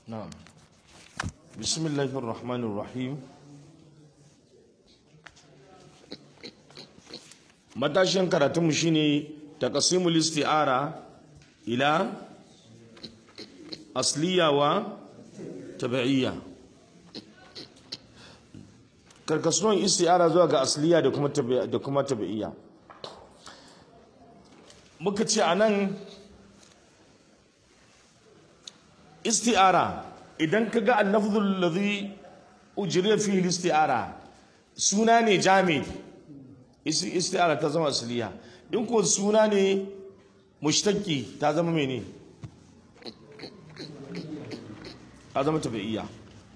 نعم بسم الله الرحمن الرحيم matashin karatunmu shine taqsimul isti'ara ila asliya wa tabi'iyya karkasuwan isti'ara zuwa ga asliya da kuma da kuma tabi'iyya muka ce anan isti'ara idan ka ga annafzul ladhi ujriya fihi isti'ara suna ne jami isti'ara ta zama asliya in ko suna ne mushtaki ta zama mene ta zama tabi'iyya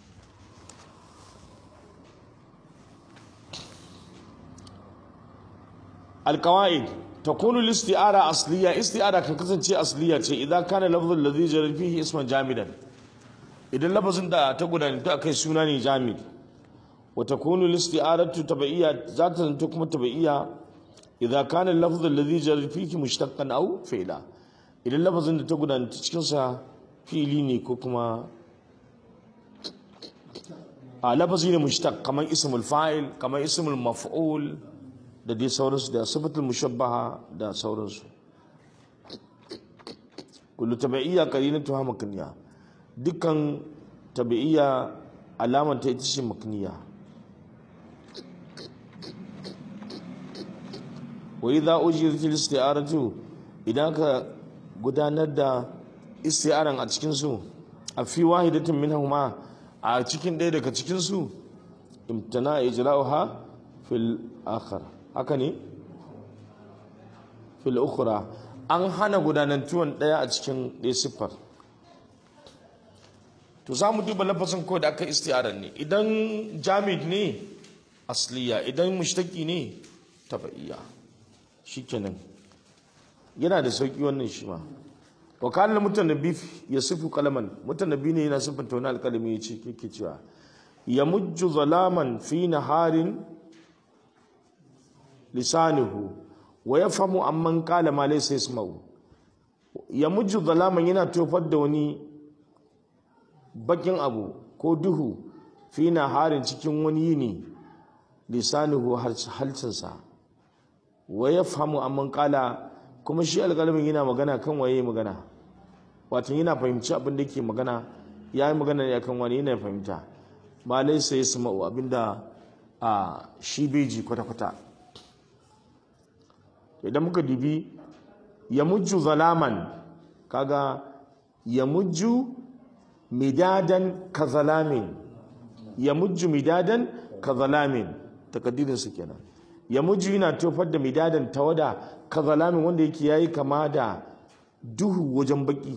القواعد تكون الاستعارة أصلية استعارة كان كسن شيء أصلية شيء إذا كان اللفظ الذي جرى فيه اسما جامدا إذا اللفظ أنت تقول أن تأكل سناني جامد وتكون الاستعارة تبعية ذات تكون تبعية إذا كان اللفظ الذي جرى فيه مشتقا أو فعلا إذا اللفظ أنت تقول أن تشكنسا فعليني كوكما آه لفظين مشتق كما اسم الفاعل كما اسم المفعول da dai sauransu da sifatul mushabbaha da sauransu kullu tabi'iyya qarinatu ha makniya dukkan tabi'iyya alaman ta ita ce makniya wa idza ujirat al-isti'aratu idan ka gudanar da isti'aran a cikin su a fi wahidatin minhuma a cikin ɗaya daga cikin su imtana ijra'uha fil akhar haka ne fil ukhra an hana gudanantuwan daya a cikin ɗaya siffar to za mu duba lafazin ko da aka isti'arar ne idan jamid ne asliya idan mushtaki ne tabaiya shikenan yana da sauki wannan shi ma wa kana mutanabbi ya sifu kalaman mutanabbi ne yana siffanta wani alkalami ya ce kike cewa ya mujju zalaman fi naharin lisanuhu wa yafhamu amman qala ma laysa yasma'u ya mujju zalaman yana tofar da wani bakin abu ko duhu fi harin cikin wani yini lisanuhu halcinsa wa yafhamu amman qala kuma shi alƙalamin yana magana kan waye magana wato yana fahimci abin da yake magana ya yi magana ne akan wani yana fahimta ma laysa yasma'u abinda a shi bai ji kwata-kwata idan muka dubi ya mujju zalaman kaga ya mujju midadan ka zalamin ya mujju midadan ka zalamin takaddirinsu kenan ya mujju yana tofar da midadan tawada ka zalamin wanda yake yayi kama da duhu wajen baki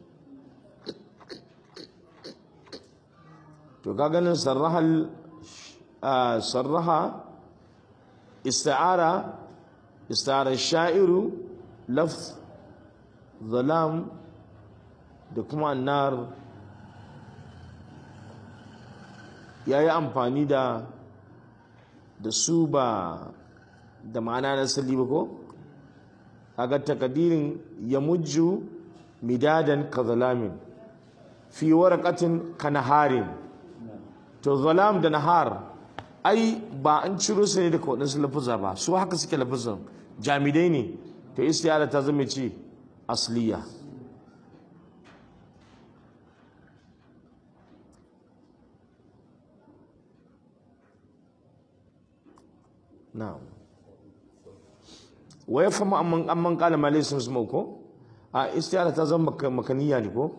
to kaga nan sarraha sarraha isti'ara استعار الشاعر لفظ ظلام da kuma annar ya yi amfani da da su ba da ma'ana na sali ba ko kaga takadirin ya mujju midadan ka zalamin fi waraqatin ka naharin to zalam da nahar ai ba an ciro su ne daga waɗansu lafuza ba su haka suke lafuzan jamidai ne to istiyara ta zama ce asliya na'am wa ya fama amman amman kala malai sun zama ko a istiyara ta zama makaniya ne ko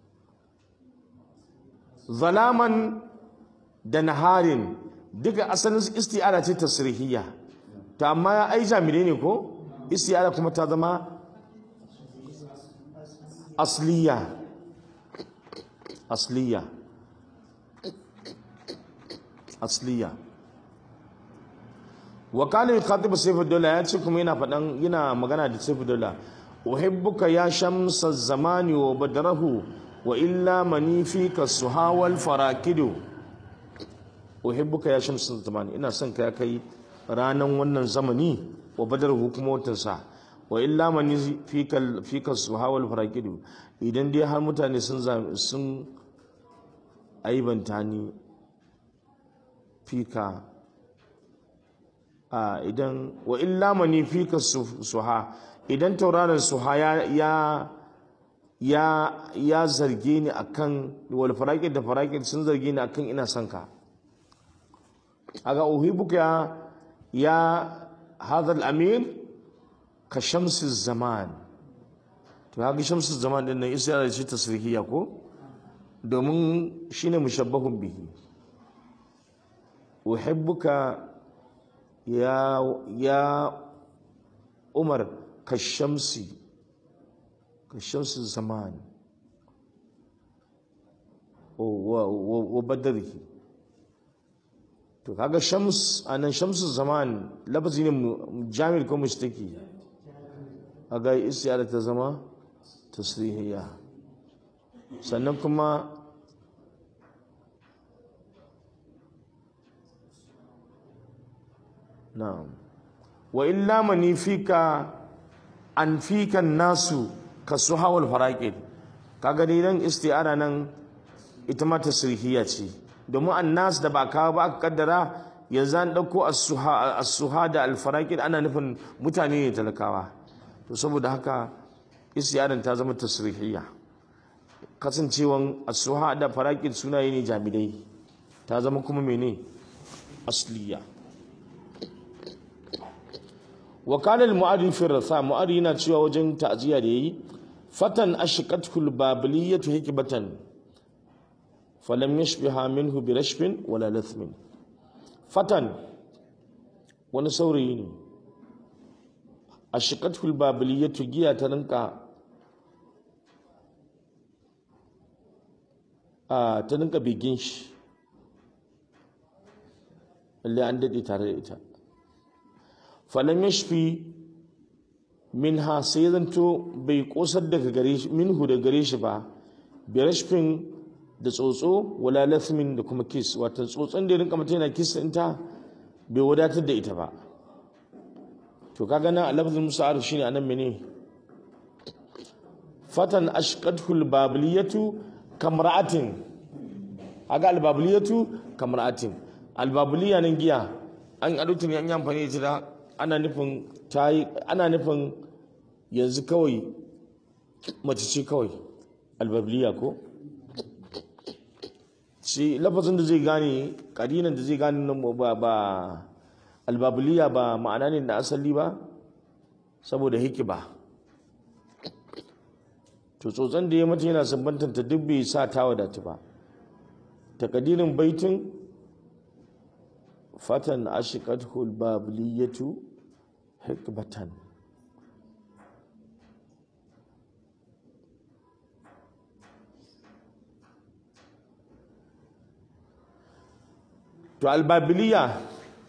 zalaman da naharin duka asalin isti'ara ce tasrihiyya to amma ai jami'ai ne ko isti'ara kuma ta zama asliya asliya asliya wa kana yukhatibu sayfudullah ya ce kuma yana faɗan yana magana da sayfudullah uhibbuka ya shamsa zamani wa badrahu wa illa mani fika suhawal farakidu uhibbuka ya shamsu zamani ina son ka ya kai ranan wannan zamani wa badar hukumotinsa wa illa man fika fika suhawal farakidu idan dai har mutane sun sun aibanta ni fika a idan wa illa mani fika suha idan tauraron suha ya ya ya ya zarge ni akan wal faraqid da faraqid sun zarge ni akan ina son ka aga uhibuka ya ya hadha al amir ka shamsi zaman to haka shamsi zaman din nan isa da shi tasrihiya ko domin shine mushabbahun bihi uhibbuka ya ya umar ka shamsi ka shamsi zaman wa badarihi to kaga shams anan shamsu zaman lafazi ne jamil ko mushtaki aga isyara ta zama tasrihiyya sannan kuma na'am wa illa mani fika an fika nasu kasuha wal faraqid kaga dai nan isti'ara nan ita ma tasrihiyya ce domin annas da ba kawo ba aka kaddara yanzu an dauko as-suha as-suha da al-faraqid ana nufin mutane ne talakawa to saboda haka isti'aran ta zama tasrihiyya kasancewan as-suha da faraqid sunaye ne jamidai ta zama kuma mene asliya وقال المؤرخ في الرثاء مؤرخ yana cewa wajen ta'ziya da yayi fatan ashqatul babiliyatu hikbatan falam yashbiha minhu bi rashbin wala lathmin fatan wani saurayi ne ashqatul babiliyatu giya ta rinka a ta rinka bigin shi lalle an dade tare da ita falam yashfi minha sai zanto bai kosar daga gare shi minhu da gare shi ba bi rashfin da tsotso wala lathmin da kuma kiss wato tsotson da ya rinka mata yana kiss ɗinta bai wadatar da ita ba to kaga nan lafzul musa'ar shine anan mene fatan ashqatul babiliyatu kamra'atin aga albabiliyatu kamra'atin albabiliya nan giya an adutu ne an yi amfani da ita ana nufin tayi ana nufin yanzu kawai mace ce kawai albabiliya ko shi lafazin da zai gane kadinan da zai gane nan ba ba albabiliya ba ma'ana ne na asali ba saboda hikiba to tsotson da ya mata yana sabbantanta duk bai sa ta wadatu ba takadirin baitin fatan ashiqathu albabiliyatu hikbatan to albabiliya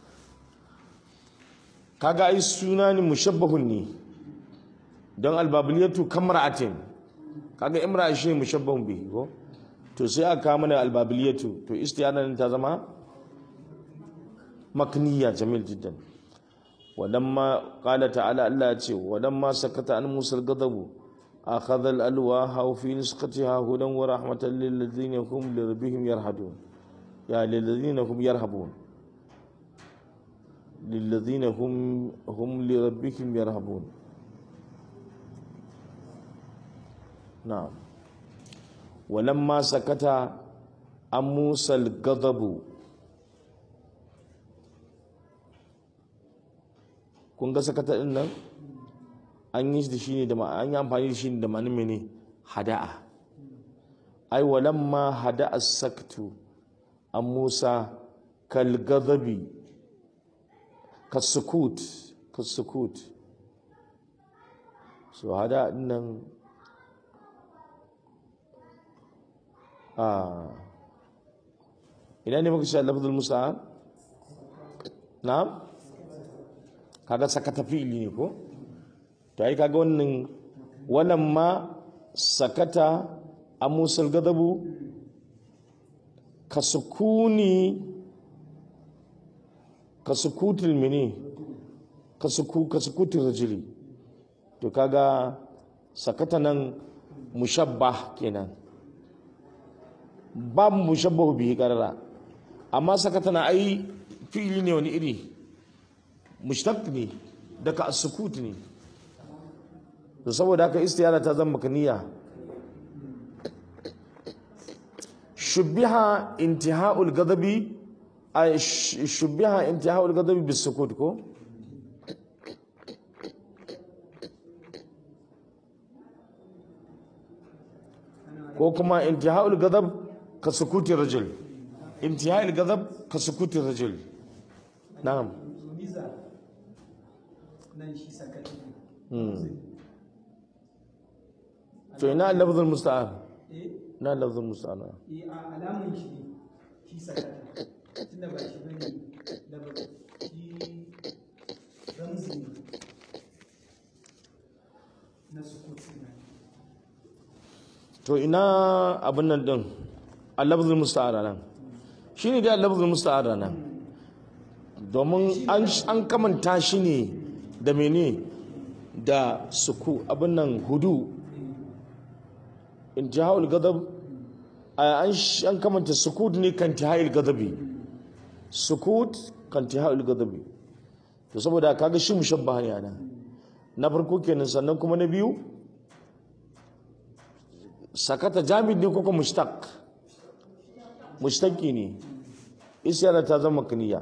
kaga ai suna ne mushabbahun ne don albabiliyatu kamra'atin kaga imra shi ne mushabbahun bihi ko to sai aka kawo mana albabiliyatu to istiyana ta zama makniya jamil jiddan walamma qala ta'ala Allah ya ce walamma sakata an musal gadabu akhadha al-alwaha fi nisqatiha hudan wa rahmatan lil ladina hum li rabbihim yarhadun ya lil ladina hum yarhabun lil ladina hum hum li rabbihim yarhabun na'am walamma sakata an musal gadabu kun ga sakata din nan an yi da shi ne da an yi amfani da shi ne da ma'anin mene hada'a ai walamma hada'a saktu an musa kal ghadabi kasukut kasukut so hada'a din nan a ina ne muka sha lafzul musa na'am kaga sakata fi'ili ne ko to ai kaga wannan wannan ma sakata a musal gadabu ka sukuni ka sukutul mini ka suku ka sukutul rajuli to kaga sakata nan mushabbah kenan babu mushabbahu bihi qarara amma sakata na ai fi'ili ne wani iri mushtaq ne daga as-sukut ne to saboda haka istiyara ta zama makaniya shubbiha intiha'ul ghadabi ay shubbiha intiha'ul ghadabi bis-sukut ko ko kuma intiha'ul ghadab ka sukuti rajul intiha'ul ghadab ka sukuti rajul na'am miza nan shi sakati to ina lafzul musta'ar eh na lafzul musta'ar eh a alamun shi ne shi sakata tunda ba shi bane da ba shi ramzi ne na sukuti na to ina abin nan din al-lafzul musta'ar nan shine da al-lafzul musta'ar nan domin an an kamanta shi ne da mene da suku abin nan hudu intiha'ul ghadab an sh- an kamanta sukut ne kan intiha'il ghadabi sukut kan intiha'il ghadabi to saboda kaga shi mushabbaha ne ana na farko kenan sannan kuma na biyu sakata jamid ne ko kuma mushtaq mushtaqi ne isyara ta zama kaniya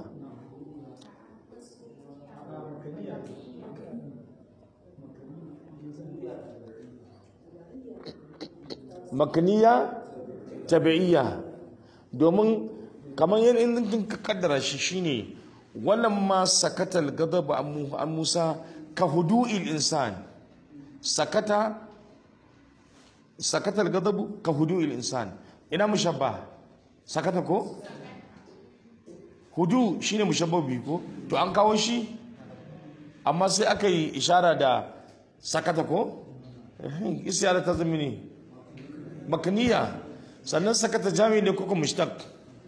makaniya tabi'iyya domin kamar yin in ka kaddara shi shine wannan ma sakatal gadab an Mu- an Musa ka hudu'il insan sakata sakatal gadab ka hudu'il insan ina mushabba sakata ko hudu shine mushabba biyu ko to an kawo shi amma sai aka yi ishara da sakata ko isyara ta zama ne makaniya sannan sakata jami ne kuka mushtaq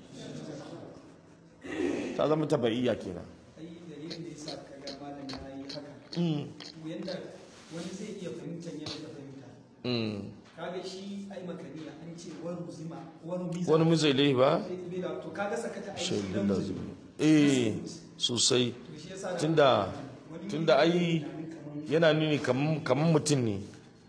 ta zama tabaiya kenan ai dalilin da yasa kaga malam ya yi haka Mm, yanda wani zai iya fahimtar yadda ka fahimta mm. kaga shi ai makaniya an ce wani zima wani miza wani mizai lai ba bai da to kaga sakata ai shi shaidun dan lazimi eh sosai to shi yasa da tunda tunda ai yana nuni kaman kaman mutum ne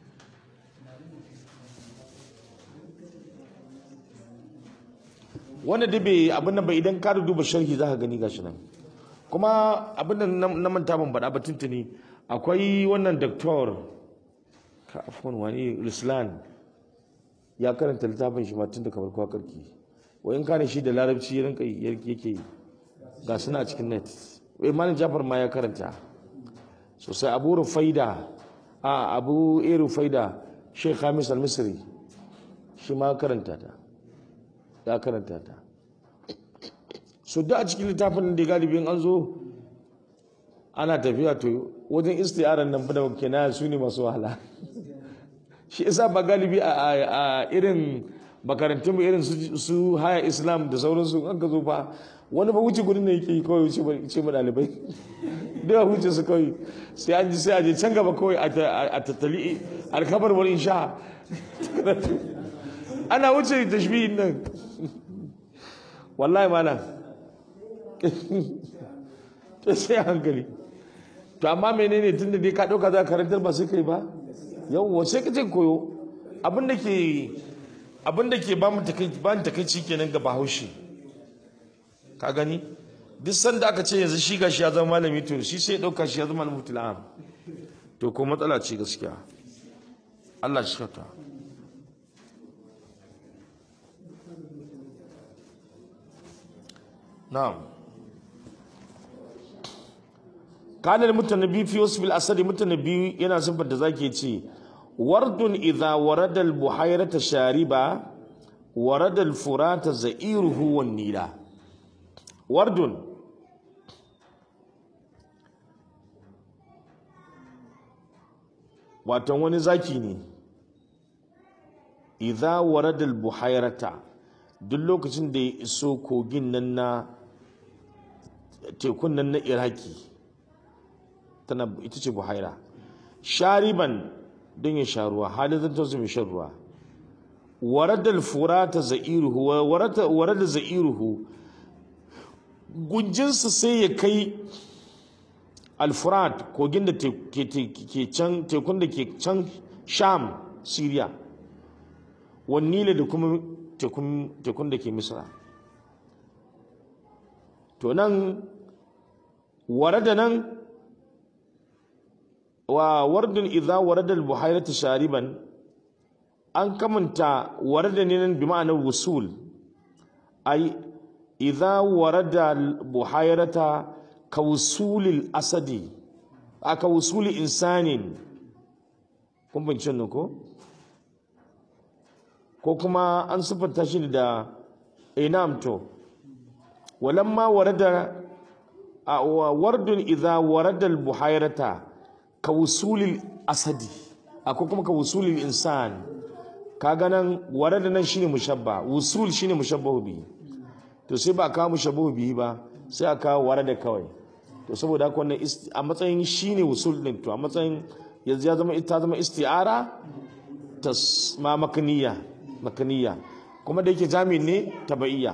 wanda da bai abin nan ba idan ka duba sharhi za ka gani gashi nan kuma abin da na na manta ban faɗa ba tuntuni akwai wannan doktor ka afwan wani ruslan ya karanta littafin shi ma tun da kamar kwakarki wa in kana shi da larabci ya rinka yi- yake yi ga suna a cikin net wai malam jafar ma ya karanta sosai abu rufaida a abu e rufaida sheikh hamis al-misri shi ma ya karanta ta ya karanta ta so da a cikin littafin da galibin an zo ana tafiya to wajen istiyarar nan fa da kenan su ne masu wahala shi isa ba galibi a, a- a irin makarantun mu irin su, su haya islam da sauransu an ka zo fa wani ba wuce gudun da yake yi kawai wuce ba- ce ma dalibai da ya wuce su kawai sai an ji sai a je can gaba kawai a ta- a tattali alkabar wani insha ana wuce tashbihin nan wallahi malam to sai a hankali to amma menene tunda dai ka dauka za ka karantar ba sai kai ba yawwa sai ka je koyo abin da ke abin da ke ba mu takai ba mu takaici kenan ga Bahaushe ka gani duk sanda aka ce yanzu shi gashi ya zama malami to shi sai ya dauka shi ya zama malamin am to ko matsala ce gaskiya Allah shi kyauta na'am kana al-mutanabbi fi wasf al-asad mutanabbi yana sifar da zake ce wardun idha warada al-buhayrata shariba warada al-furata za'iruhu wan nila wardun wato wani zaki ne idha warada al-buhayrata duk lokacin da ya iso kogin nan na tekun nan na iraki tana ita ce buhaira shariban don ya sha ruwa halin zan mai shan ruwa waradal furata za'iruhu wa warada warada za'iruhu gunjinsa sai ya kai alfurat kogin da te- ke te- ke can tekun da ke can sham syria wannila da kuma tekun tekun da ke misra to nan warada nan wa wardun idza warada al-buhayrata shariban an kamanta warada ne nan bi ma'anar wusul ai idza warada al-buhayrata ka wusulil asadi a ka wusuli insanin kun bincin nan ko ko kuma an siffanta shi da inam to walamma warada a wa- wardun idza warada al-buhayrata ka wusulil asadi akwai kuma ka wusulil insan kaga nan warada nan shine mushabba wusul shine mushabbahu bihi to sai ba a kawo mushabbahu bihi ba sai a kawo warada kawai to saboda haka wannan ist- a matsayin shine wusul din to a matsayin yanzu ya zama ita zama isti'ara tas ma makaniya makaniya kuma da yake jami'in ne tabaiya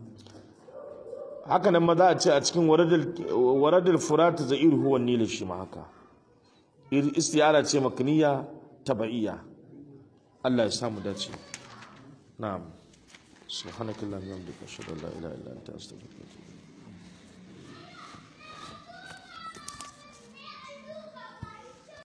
haka nan ma za a ce a cikin waradul waradul furat za'ir huwa nil shi ma haka Ir- isti'ara ce makaniya tabaiya Allah ya samu dace na'am subhanakallahumma wa bihamdika ashhadu an la ilaha illa anta astaghfiruka wa atubu ilayk